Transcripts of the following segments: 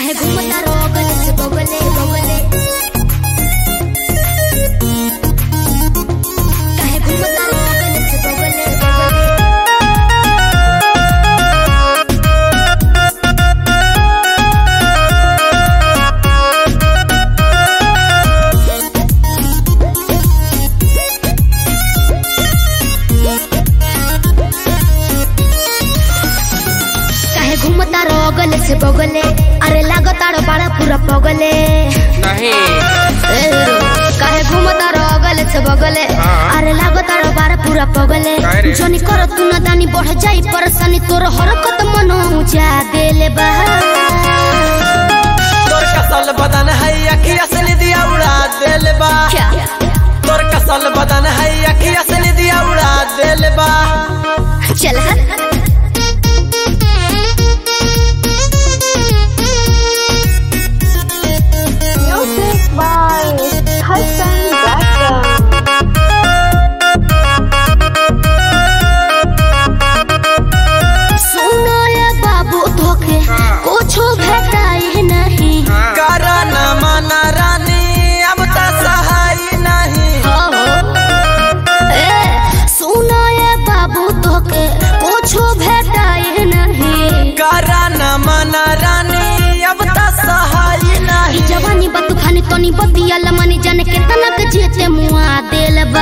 काहे घूमता रोगल से बगले बगले काहे घूमता रोगल से बगले बगले काहे घूमता रोगल से बगले अरे लागता रो बड़ा पूरा पगले नहीं ए रो, काहे घूमता रोगल से बगले हाँ। अरे लागता रो बड़ा पूरा पगले काहे रे? जनी कर तू न दानी बढ़ जाई परेशानी तोर हरकत मन ऊंचा देले बा तोर कसल बदन है अखिया से निदिया उड़ा देल बा क्या तोर कसल बदन है अखिया से निदिया उड़ा देल बा चल हट Music by Hassan Braxton. सुनो ये बाबू धोखे कुछो भेटाई नहीं करा न माना रानी अब तो सहाय नहीं हो ए सुनो ये बाबू धोखे कुछो भेटाई नहीं करा न माना रानी अब तो सहाय ई नहीं जवानी बतू खानी तनी बतिया लमानी जाने केतना के जेते मुआ देल बा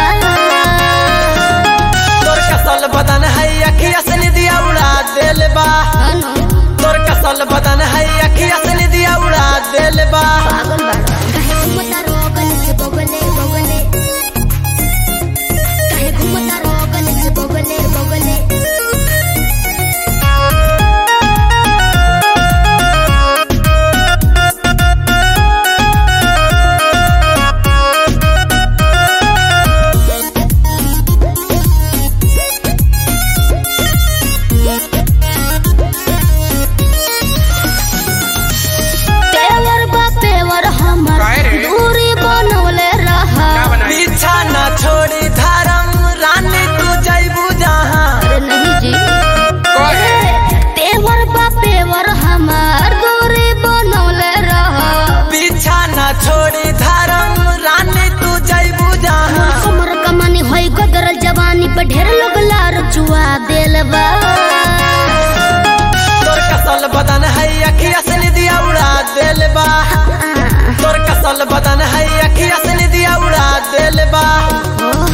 तोर कसल बदन है अखिया से निदिया उड़ा देल बा अनु, तोर कसल बदन है अखिया से निदिया उड़ा देल बा पागल बाड़ा काहे घूमता रोगल से बगले बगले काहे घूमता रोगल से बगले बगले तेवर बा तेवर हमर काहे रे? दूरी बनवले रहा क्या बनाई पीछा न छोड़ी धर्म रानी तू जैबू जहाँ अरे नहीं जी कहे तेवर बा तेवर हमर दूरी बनवले रहा पीछा न छोड़ी धर्म रानी तू जैबू जहाँ हमर कमानी होई गदरल जवानी पे ढेर लोग लार चुआ देल बा तोर कसल बदन है अखिया से निदिया उड़ा देल बा तोर कसल बदन है अखिया से निदिया उड़ा देल बा ओ